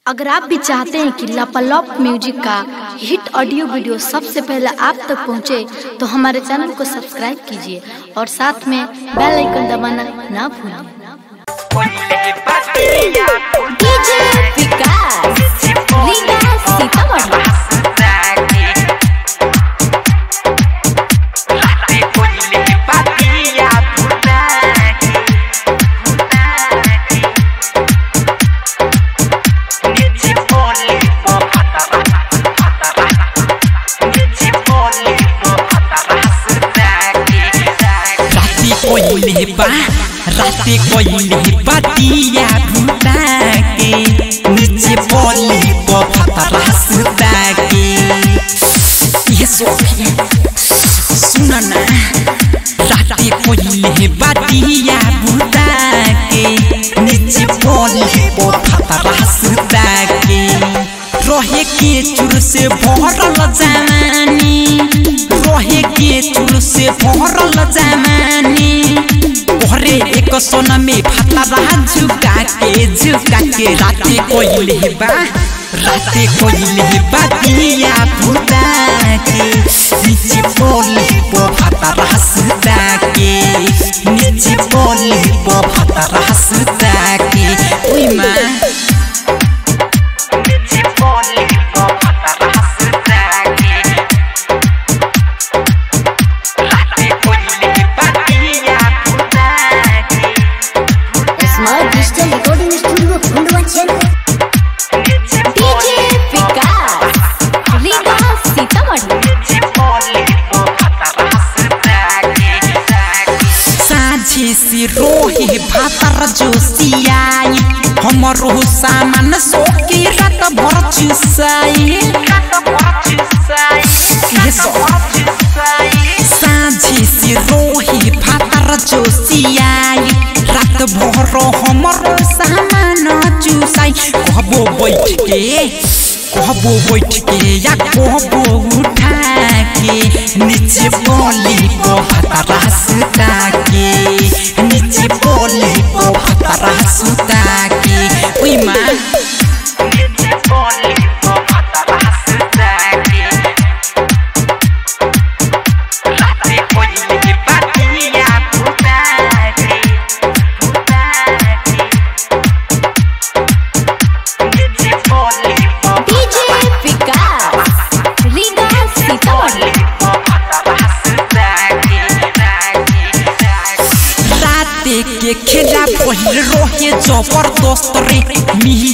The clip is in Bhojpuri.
अगर आप भी चाहते हैं कि लापालॉप म्यूजिक का हिट ऑडियो वीडियो सबसे पहले आप तक पहुंचे, तो हमारे चैनल को सब्सक्राइब कीजिए और साथ में बेल आइकन दबाना ना भूलें डीजे विकास लीला सीतामढ़ी राती कोइले बा राती कोइले बातिया भूता के नीचे बोली बफता रास्ता के ये सोफी सुन ना राती कोइले बातिया भूता के नीचे बोली बफता रास्ता के रहे के चुर से भरल जवानी रहे के चुर से भरल जवानी घरे एक सोना में फतरा झुका के झुका के राते कोइले बा राते कोइले बा दिया फुटा के नीचे बोली पो फतरा सुता के नीचे बोली पो फतरा सुता के ओइ Maa smart digital recording studio Khandwa DJ Vikas Leela Sitamarhi साझे से रोहे भातर जोसियाई हमरो सामान सोके रात भर चुसाई ये सो साझे से रोहे भातर जोसियाई रात भर हमरो सामान चुसाई कहबो बैठ के कहबो बैठ के या कहबो उठा के नीचे बोली को भतरा सुता के नीचे बोली को भतरा सुता के ओइ माँ डीजे विकास लीला सीतामढ़ी राते के खेला पहिल रोहे जबरदस्त रे मिही